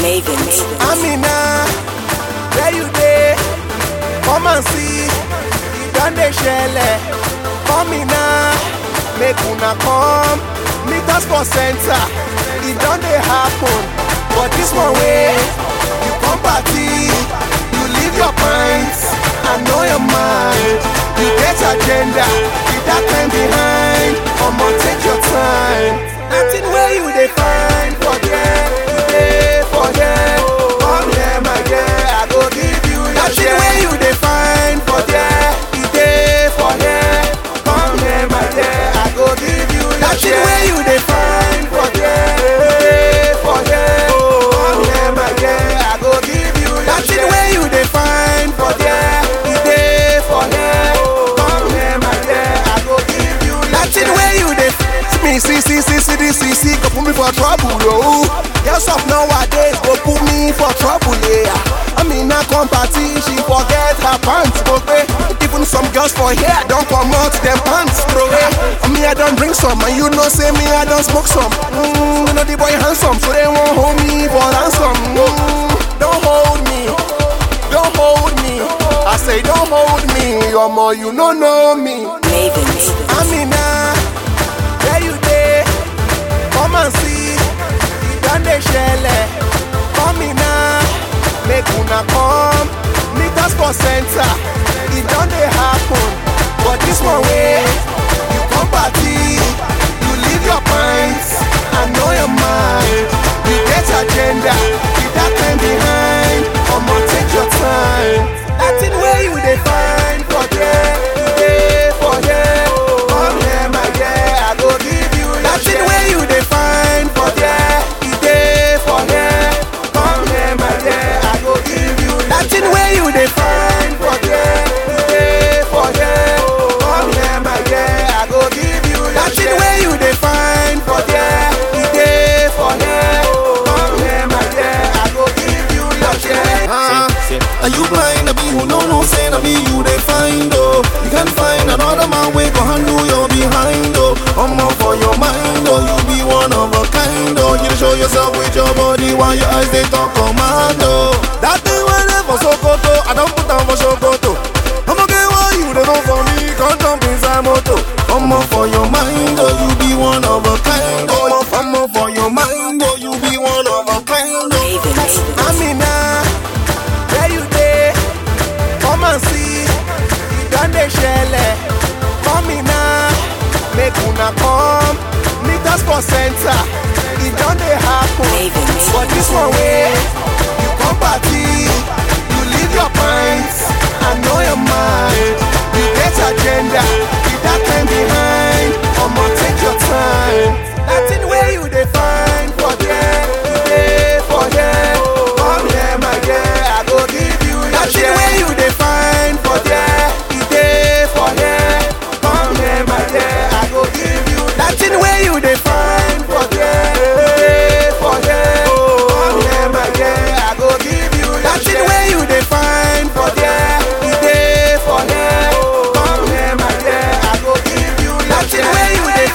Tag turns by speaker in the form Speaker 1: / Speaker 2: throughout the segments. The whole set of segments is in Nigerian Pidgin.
Speaker 1: Mavens.
Speaker 2: Amina, where you dey? Come and see, e don dey shele. Come in now, make una come meet us for center. E don dey happen, but this one way you come party, you leave your pints, I know your mind. You get agenda, with that time behind. Omo take your time. Nothing where you dey find for there, you dey for there. Come here, my girl, I go give you your Nothing where you dey find for there, you dey for there. Come here, my girl, I go give you your Nothing where you dey find for there, you dey for there. Come here, my girl, I go give you your Nothing where you dey find for there, you dey for there. Come here, my girl, I go give you your Nothing where you dey me see see see see this see see go put me for trouble oh. Girls of nowadays go put me for trouble yeah. I mean I come party she forget her pants go pay. Even some girls for here don't come out them pants throw away. Me I don't drink some and you know say me I don't smoke some. Mm, you know the boy handsome so they won't hold me for ransom. Mm, don't hold me. Don't hold me. I say don't hold me. You're more you don't know me.
Speaker 1: Mavens.
Speaker 2: Amina, where you dey? Come and see, e don dey shele. Come in now, make una come meet us for center. E don dey happen, but this one way you come party, you leave your pints, I know your mind. You get agenda, with that time behind. Omo take your time. Nothing where you dey find for there, you dey for there. Come here, my girl, I go give you your Nothing where you dey find for there, you dey for there. Come here, my girl, I go give you your Nothing where you dey find for there, you dey for there. Come here, my girl, I go give you your Nothing where you dey find for there, you dey for there. Come here, my girl, I go give you your share.
Speaker 3: Are you blind? I be who no no say I be you they find oh. You can find another man way go handle your behind oh. I'm all for your mind oh. You be one of a kind oh. You show yourself with your body while your eyes they talk commando. That thing when they for Sokoto, I don't put down for Sokoto. I'm okay why you they know for me, can't jump inside moto. I'm all for your mind oh. You be one of a kind oh. I'm all for your mind oh. You be one of a kind oh.
Speaker 1: Mavens.
Speaker 2: Amina, where you dey? Come and see, e don dey shele. Come in now, make una come meet us for center. E don dey happen,
Speaker 1: Mavens.
Speaker 2: but this one way you come party, you leave your pints, I know your mind. You get agenda, with that time behind. Omo take your time. Nothing where you dey find for there, you dey for there. Come here, my girl, I go give you your Nothing where you dey find for there, you dey for there. Come here, my girl, I go give you Nothing where you dey find for there, you dey for there. Come here, my girl, I go give you Nothing where you dey find for there, you dey for there. Come here, my girl, I go give you Nothing where you dey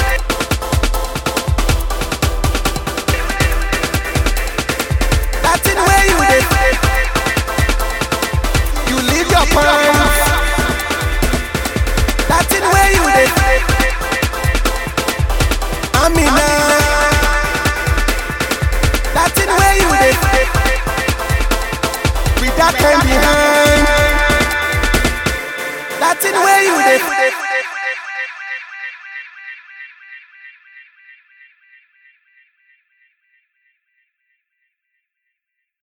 Speaker 2: Nothing where you dey You leave your pants Nothing where you dey Amina Nothing where you dey With that time behind Nothing where you dey